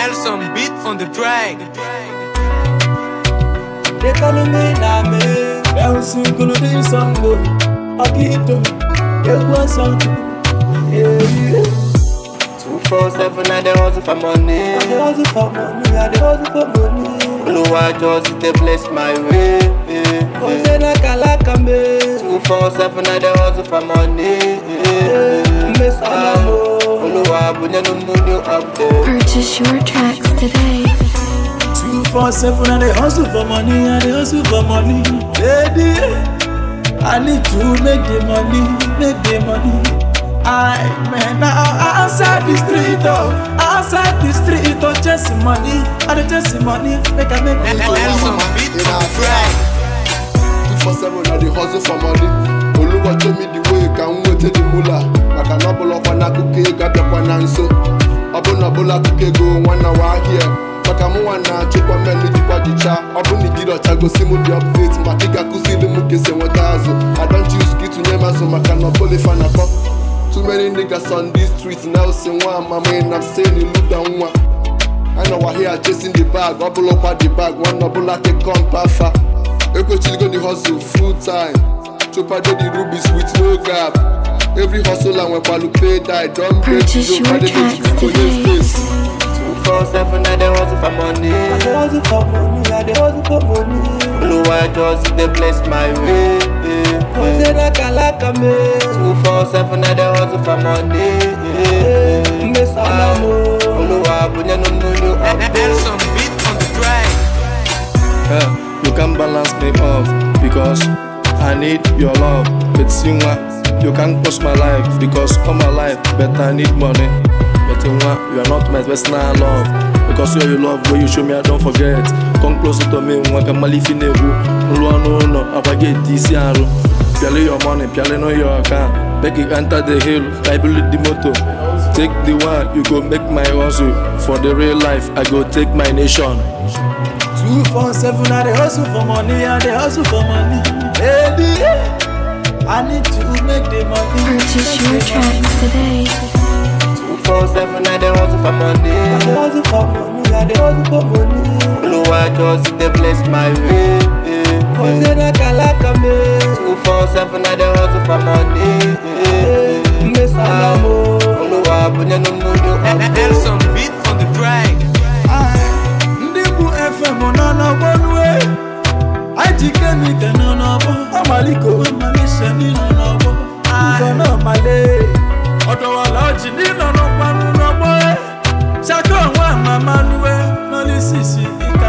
Nelson beat on the track. They calling me Name. Bouncing kulu di sango. Akito. Ewa sango. Yeah. Two four seven, I dey hustle for money. I dey hustle for money. I dey hustle for money. Oluwa just dey bless my way. Ose na kalaka me. Two four seven, I dey hustle for money. Me salamo. Oluwa bunye no money up there. Purchase your tracks today. Two four seven. I dey hustle for money. I dey hustle for money. Lady, I need to make the money. Make the money. I man now outside the street oh, outside the street oh, chasing money. I dey chasing money. Make I make the Nelson money. beat on the track. two four seven na dey hustle for money oluwa show me the way ka m nweta the mula maka na ọbụlọkwa n'akụkọ ego abịakwa na nso ọbụna ọbụla akụkọ ego nwanna wa ahịa maka mụ nwa na-achịkwa mmelu jikwa jicha ọ bụ na ijiri ọcha gosi m dị update maka ị ga-akụziri m ka esi enweta azụ I don't choose ka ịtụnye m azụ maka na ọbụlifa na-akọ too many niggas on this street na ose nwa amama na m say n'iluda nwa I know we're here chasing the bag, bubble up at the bag, one double like a compafa. Ekwechiligo the hustle full time. Chopa do the rubies with no gap. Every hustle and when Palu pay die, don't break Purchase the your joke, tracks for today. space. Two four seven, I dey hustle for money. I dey hustle for money. I dey hustle for money. Oluwa just dey bless my way. Ose na kalaka me. Two four seven, I dey hustle for money. Me salamo. Oluwa bunye no money up there. Nelson beat on the track. Yeah, you can balance me off because I need your love. But you you can't cost my life because all my life, but I need money. But you you are not my personal love because you're your love where you show me I don't forget. Come closer to me, one can malifi nebu. No no no, I forget this year. Piale your money, piale no your account. Make it enter the hill, I build the motor. Take the one, you go make my hustle. For the real life, I go take my nation. Two four seven, I dey hustle for money, I dey hustle for money. Lady, I need to make the money. Purchase your tracks today. Two four seven, I dey hustle for I money. dey hustle for money, I dey hustle for money. Oluwa just dey bless my way. Ose na kalaka me, Two four seven, I dey hustle for money. me salamo. Oluwa bunye no money up there. Nelson beat on the track. Ndị bụ FM nọ n'ọgbọ nue, IGK n'ike nọ n'ọgbọ, Amaliko nwe Malaysia ndị nọ n'ọgbọ, Ugo náà Male, Ọ̀dọ̀wọ̀lá ọjì ndị nọ n'ọgbanụ n'ọgbọ, Ṣakọ nwa Mama nue, nọ n'isisi ike